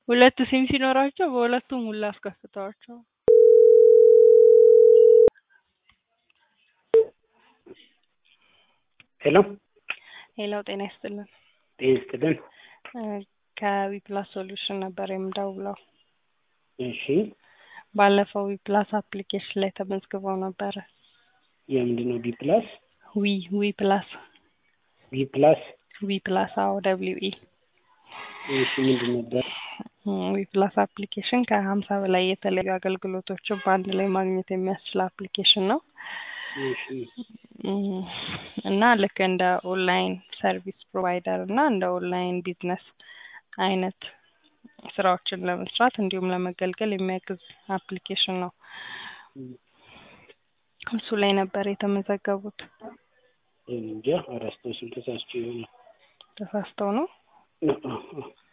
ሁለት ሲም ሲኖራቸው በሁለቱም ሁላ አስከፍተዋቸው ሄሎ ሄሎ ጤና ይስጥልን ጤና ይስጥልን። ከዊፕላስ ሶሉሽን ነበር የምደውለው እሺ ባለፈው ዊፕላስ አፕሊኬሽን ላይ ተመዝግበው ነበረ የምንድን ነው ቢ ፕላስ ዊ ዊ ፕላስ ቢ ፕላስ ዊ ፕላስ አዎ ደብሊው ኢ እሺ ምንድን ነበር? ዊ ፕላስ አፕሊኬሽን ከሀምሳ በላይ የተለያዩ አገልግሎቶችን በአንድ ላይ ማግኘት የሚያስችል አፕሊኬሽን ነው እሺ እም፣ እና ልክ እንደ ኦንላይን ሰርቪስ ፕሮቫይደር እና እንደ ኦንላይን ቢዝነስ አይነት ስራዎችን ለመስራት እንዲሁም ለመገልገል የሚያግዝ አፕሊኬሽን ነው። እሱ ላይ ነበር የተመዘገቡት። እንጃ አረስተው ስም ተሳስቼ ይሆናል። ተሳስተው ነው። አ- አ- አ-